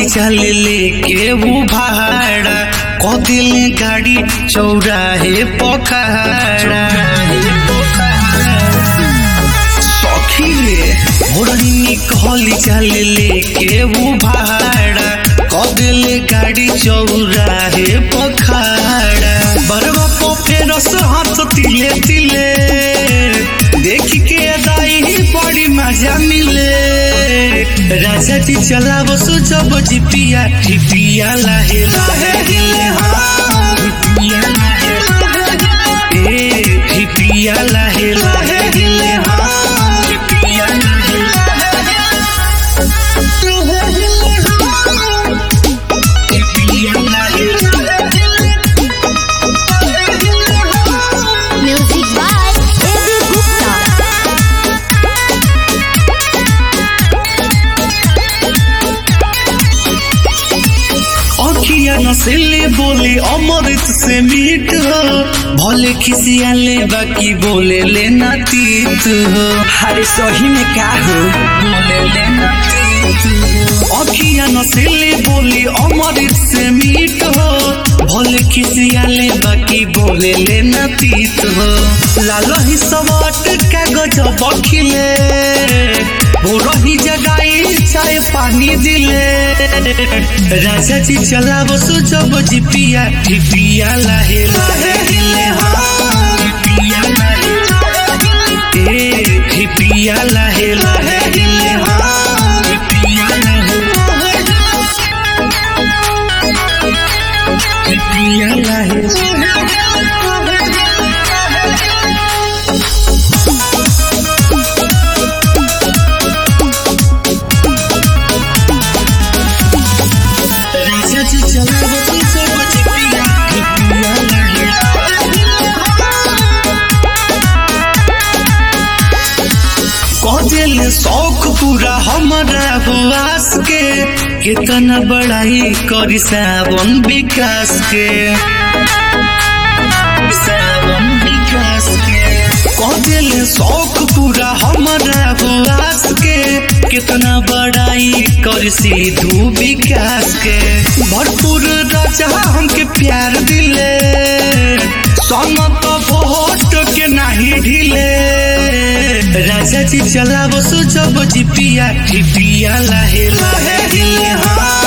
कहली चल लेके वो भाड़ा कह दिले गाड़ी चौराहे पखाड़ा सखी रे मोरनी कहली चल लेके वो भाड़ा कह दिले गाड़ी चौराहे पखाड़ा बरवा को फेर हाथ तिले तिले देख के दाई बड़ी मजा मिले राजा जी चलावो सुजब जिपिया ठिपिया लाहे लाहे हिले हाँ ठिपिया लाहे लाहे ए ठिपिया लाहे लाहे हिले हाँ ठिपिया लाहे ठिपिया लाहे Music by A.B. Gupta. अखिया नसेले बोले अमृत से मीठ हो भले खिसियाले बाकी बोले लेना तीत हो अरे सही में का हो बोले लेना तीत हो अखिया नसेले बोले अमृत से मीठ हो भले खिसियाले बाकी बोले लेना तीत हो लालो ही सवाट कागज बखिले वो रही जगाई चाय पानी दिले राजा जी चलावो सुजब जिपिया ठिपिया लाहे लाहे हिले हाँ ठिपिया लाहे लाहे ए ठिपिया लाहे लाहे हिले हाँ ठिपिया लाहे ठिपिया लाहे राजा जी चलावो सुजब जिपिया ठिपिया लाहे कौजल शौक पूरा हमारा हुआस के कितना बड़ाई करी सावन विकास के सावन विकास के कौजल शौक पूरा हमारा हुआस के कितना बड़ाई करी सिद्धू विकास के भरपूर राजा हमके प्यार दिले समत भोट के नाही ढिले राजा जी चलावो सुजब जिपिया ठिपिया लाहे लाहे हिले हाँ